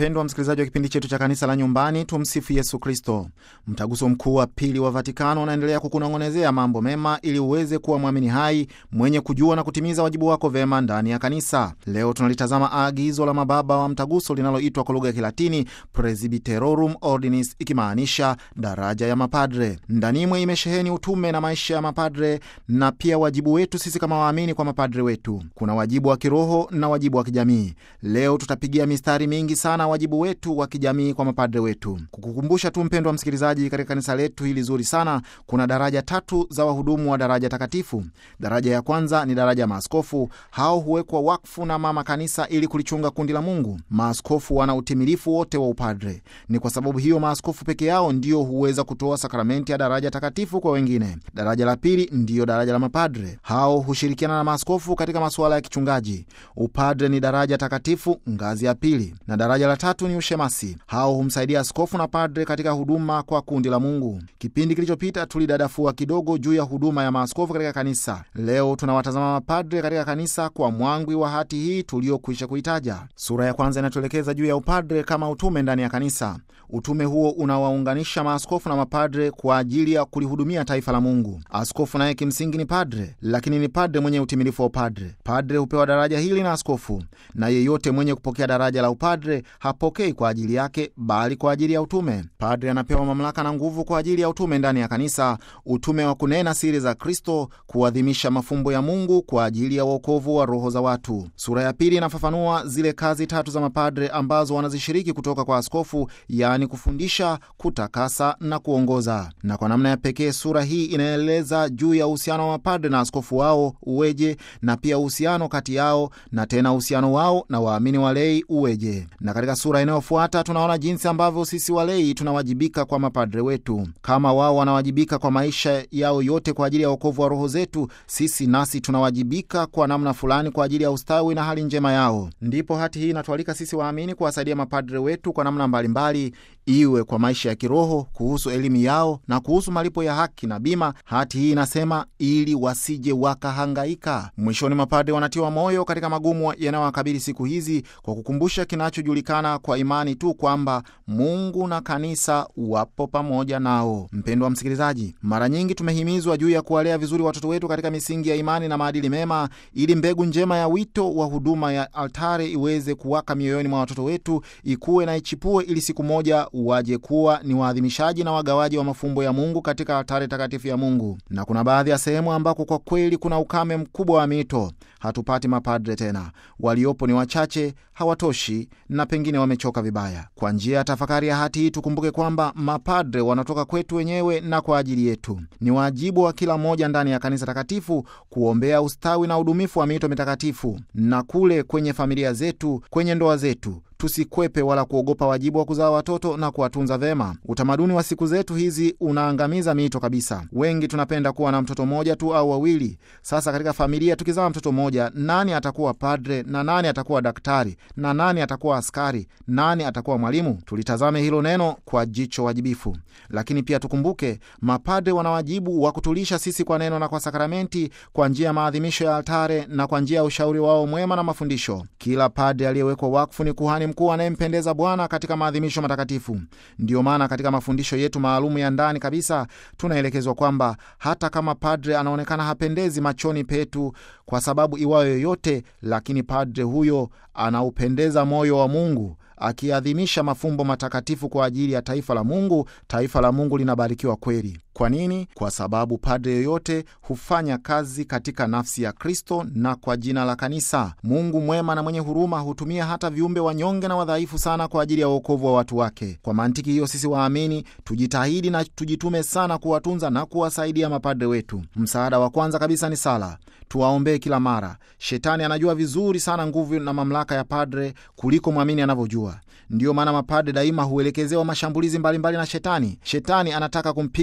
Mpendwa msikilizaji wa kipindi chetu cha kanisa la nyumbani, tumsifu Yesu Kristo. Mtaguso mkuu wa pili wa Vatikano unaendelea kukunong'onezea mambo mema ili uweze kuwa mwamini hai mwenye kujua na kutimiza wajibu wako vema ndani ya kanisa. Leo tunalitazama agizo la mababa wa mtaguso linaloitwa kwa lugha ya Kilatini Presbyterorum Ordinis, ikimaanisha daraja ya mapadre. Ndanimwe imesheheni utume na maisha ya mapadre na pia wajibu wetu sisi kama waamini kwa mapadre wetu. Kuna wajibu wa kiroho na wajibu wa kijamii. Leo tutapigia mistari mingi sana wajibu wetu wa kijamii kwa mapadre wetu. Kukukumbusha tu mpendwa msikilizaji, katika kanisa letu hili zuri sana kuna daraja tatu za wahudumu wa daraja takatifu. Daraja ya kwanza ni daraja ya maaskofu. Hao huwekwa wakfu na mama kanisa ili kulichunga kundi la Mungu. Maaskofu wana utimilifu wote wa upadre. Ni kwa sababu hiyo maaskofu peke yao ndio huweza kutoa sakramenti ya daraja takatifu kwa wengine. Daraja la pili ndiyo daraja la mapadre. Hao hushirikiana na maaskofu katika masuala ya kichungaji. Upadre ni daraja takatifu ngazi ya pili, na daraja la tatu ni ushemasi. Hao humsaidia askofu na padre katika huduma kwa kundi la Mungu. Kipindi kilichopita tulidadafua kidogo juu ya huduma ya maaskofu katika kanisa. Leo tunawatazama mapadre katika kanisa kwa mwangwi wa hati hii tuliyokwisha kuitaja. Sura ya kwanza inatuelekeza juu ya upadre kama utume ndani ya kanisa. Utume huo unawaunganisha maaskofu na mapadre kwa ajili ya kulihudumia taifa la Mungu. Askofu naye kimsingi ni padre, lakini ni padre mwenye utimilifu wa upadre. Padre hupewa daraja hili na askofu, na yeyote mwenye kupokea daraja la upadre hapokei kwa ajili yake, bali kwa ajili ya utume. Padre anapewa mamlaka na nguvu kwa ajili ya utume ndani ya kanisa, utume wa kunena siri za Kristo, kuadhimisha mafumbo ya Mungu kwa ajili ya uokovu wa roho za watu. Sura ya pili inafafanua zile kazi tatu za mapadre ambazo wanazishiriki kutoka kwa askofu, yaani kufundisha, kutakasa na kuongoza. Na kwa namna ya pekee sura hii inaeleza juu ya uhusiano wa mapadre na askofu wao uweje, na pia uhusiano kati yao na tena uhusiano wao na waamini walei uweje. Na katika sura inayofuata tunaona jinsi ambavyo sisi walei tunawajibika kwa mapadre wetu. Kama wao wanawajibika kwa maisha yao yote kwa ajili ya wokovu wa roho zetu, sisi nasi tunawajibika kwa namna fulani kwa ajili ya ustawi na hali njema yao. Ndipo hati hii inatualika sisi waamini kuwasaidia mapadre wetu kwa namna mbalimbali mbali, iwe kwa maisha ya kiroho, kuhusu elimu yao na kuhusu malipo ya haki na bima. Hati hii inasema ili wasije wakahangaika. Mwishoni, mapadre wanatiwa moyo katika magumu yanayowakabili siku hizi kwa kukumbusha kinachojulikana kwa imani tu kwamba Mungu na kanisa wapo pamoja nao. Mpendwa wa msikilizaji, mara nyingi tumehimizwa juu ya kuwalea vizuri watoto wetu katika misingi ya imani na maadili mema, ili mbegu njema ya wito wa huduma ya altare iweze kuwaka mioyoni mwa watoto wetu, ikuwe na ichipue, ili siku moja waje kuwa ni waadhimishaji na wagawaji wa mafumbo ya Mungu katika altare takatifu ya Mungu. Na kuna baadhi ya sehemu ambako kwa kweli kuna ukame mkubwa wa mito, hatupati mapadre tena, waliopo ni wachache, hawatoshi na pengine wamechoka vibaya. Kwa njia ya tafakari ya hati hii tukumbuke kwamba mapadre wanatoka kwetu wenyewe na kwa ajili yetu. Ni wajibu wa kila mmoja ndani ya kanisa takatifu kuombea ustawi na udumifu wa mito mitakatifu, na kule kwenye familia zetu, kwenye ndoa zetu tusikwepe wala kuogopa wajibu wa kuzaa watoto na kuwatunza vema. Utamaduni wa siku zetu hizi unaangamiza mito kabisa. Wengi tunapenda kuwa na mtoto mmoja tu au wawili. Sasa katika familia tukizaa mtoto mmoja, nani atakuwa padre na nani atakuwa daktari na nani atakuwa askari, nani atakuwa mwalimu? Tulitazame hilo neno kwa jicho wajibifu. Lakini pia tukumbuke mapadre wana wajibu wa kutulisha sisi kwa neno na kwa sakramenti, kwa njia ya maadhimisho ya altare na kwa njia ya ushauri wao mwema na mafundisho. Kila padre aliyewekwa wakfu ni kuhani mkuu anayempendeza Bwana katika maadhimisho matakatifu. Ndiyo maana katika mafundisho yetu maalumu ya ndani kabisa tunaelekezwa kwamba hata kama padre anaonekana hapendezi machoni petu kwa sababu iwayo yoyote, lakini padre huyo anaupendeza moyo wa Mungu akiadhimisha mafumbo matakatifu kwa ajili ya taifa la Mungu. Taifa la Mungu linabarikiwa kweli. Kwa nini? Kwa sababu padre yoyote hufanya kazi katika nafsi ya Kristo na kwa jina la kanisa. Mungu mwema na mwenye huruma hutumia hata viumbe wanyonge na wadhaifu sana kwa ajili ya uokovu wa watu wake. Kwa mantiki hiyo, sisi waamini tujitahidi na tujitume sana kuwatunza na kuwasaidia mapadre wetu. Msaada wa kwanza kabisa ni sala. Tuwaombee kila mara. Shetani anajua vizuri sana nguvu na mamlaka ya padre kuliko mwamini anavyojua. Ndiyo maana mapadre daima huelekezewa mashambulizi mbalimbali mbali na shetani. Shetani anataka kumpiga sana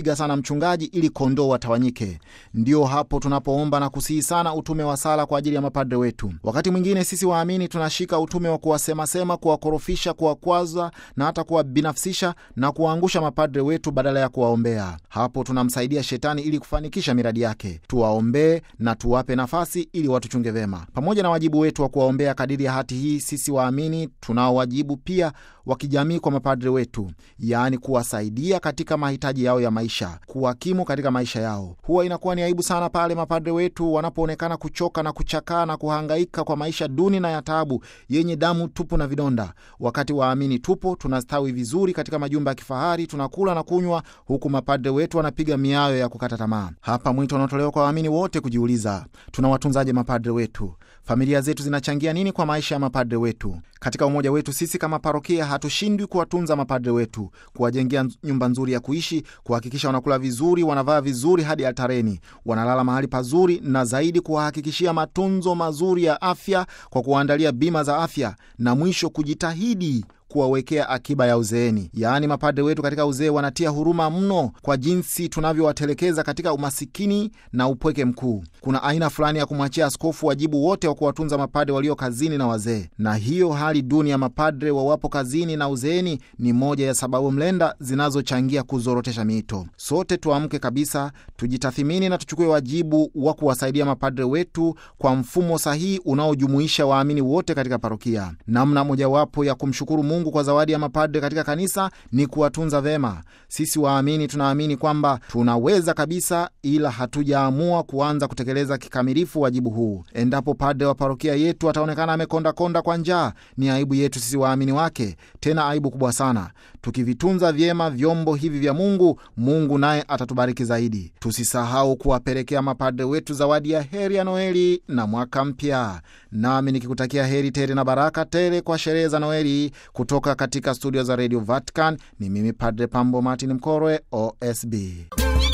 mchungaji ili kondoo watawanyike. Ndio hapo tunapoomba na kusihi sana utume wa sala kwa ajili ya mapadre wetu. Wakati mwingine sisi waamini tunashika utume wa kuwasemasema, kuwakorofisha, kuwakwaza na hata kuwabinafsisha na kuwaangusha mapadre wetu badala ya kuwaombea. Hapo tunamsaidia shetani ili kufanikisha miradi yake. Tuwaombee na tuwape nafasi ili watuchunge vema. Pamoja na wajibu wetu wa kuwaombea kadiri ya hati hii, sisi waamini tunao wajibu pia wa kijamii kwa mapadre wetu, yaani kuwasaidia katika mahitaji yao ya maisha, kuwakimu katika maisha yao. Huwa inakuwa ni aibu sana pale mapadre wetu wanapoonekana kuchoka na kuchakaa na kuhangaika kwa maisha duni na ya taabu yenye damu tupu na vidonda, wakati waamini tupo tunastawi vizuri katika majumba ya kifahari, tunakula na kunywa, huku mapadre wetu wanapiga miayo ya kukata tamaa. Hapa mwito unaotolewa kwa waamini wote kujiuliza, tunawatunzaje mapadre wetu? Familia zetu zinachangia nini kwa maisha ya mapadre wetu? Katika umoja wetu sisi kama parokia hatushindwi kuwatunza mapadre wetu, kuwajengea nyumba nzuri ya kuishi, kuhakikisha wanakula vizuri, wanavaa vizuri hadi altareni, wanalala mahali pazuri, na zaidi kuwahakikishia matunzo mazuri ya afya kwa kuwaandalia bima za afya, na mwisho kujitahidi kuwawekea akiba ya uzeeni. Yaani, mapadre wetu katika uzee wanatia huruma mno kwa jinsi tunavyowatelekeza katika umasikini na upweke mkuu. Kuna aina fulani ya kumwachia askofu wajibu wote wa kuwatunza mapadre walio kazini na wazee, na hiyo hali duni ya mapadre wawapo kazini na uzeeni ni moja ya sababu mlenda zinazochangia kuzorotesha miito. Sote tuamke kabisa, tujitathimini na tuchukue wajibu wa kuwasaidia mapadre wetu kwa mfumo sahihi unaojumuisha waamini wote katika parokia. Namna mojawapo ya kumshukuru Mungu kwa zawadi ya mapadre katika kanisa ni kuwatunza vema. Sisi waamini tunaamini kwamba tunaweza kabisa, ila hatujaamua kuanza kutekeleza kikamilifu wajibu huu. Endapo padre wa parokia yetu ataonekana amekondakonda kwa njaa, ni aibu yetu sisi waamini wake, tena aibu kubwa sana. Tukivitunza vyema vyombo hivi vya Mungu, Mungu naye atatubariki zaidi. Tusisahau kuwapelekea mapadre wetu zawadi ya heri ya Noeli na mwaka mpya. Nami nikikutakia heri tele na baraka tele kwa sherehe za Noeli kutoka katika studio za Radio Vatican ni mimi Padre Pambo Martin Mkorwe, OSB.